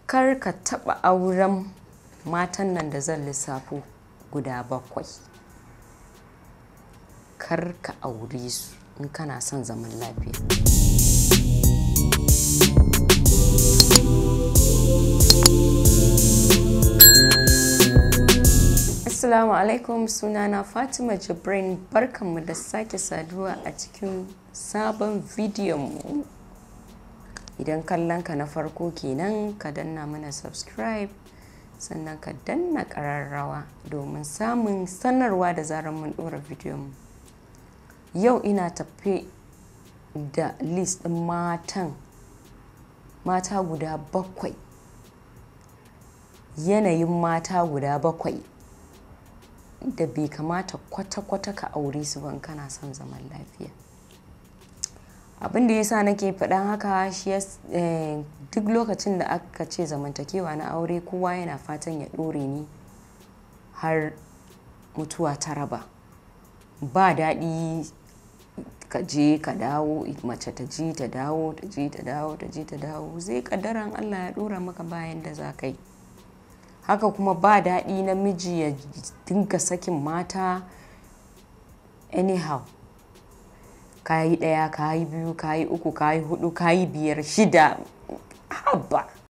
kar ka taɓa auren matan nan da zan lissafo guda bakwai kar ka aure su in kana son zaman lafiya Assalamu alaikum sunana Fatima Jibrin barkanmu da sake saduwa a cikin sabon bidiyon mu. Idan kallon ka na farko kenan ka danna mana subscribe sannan ka danna ƙararrawa domin samun sanarwa da zarar mun ɗora bidiyon mu. Yau ina tafe da list ɗin matan mata guda bakwai yanayin mata guda bakwai da bai kamata kwata-kwata ka aure su ban kana son zaman lafiya abin da yasa nake faɗan haka shi duk lokacin da aka ce zamantakewa na aure kowa yana fatan ya ɗore ni har mutuwa ta raba ba daɗi ka je ka dawo mace ta ji ta dawo ta ji ta dawo ta ji ta dawo zai kaddaran allah ya ɗora maka bayan da za ka yi haka kuma ba daɗi namiji ya dinga sakin mata anyhow kayi ɗaya kayi biyu kayi uku kayi hudu kayi biyar shida haba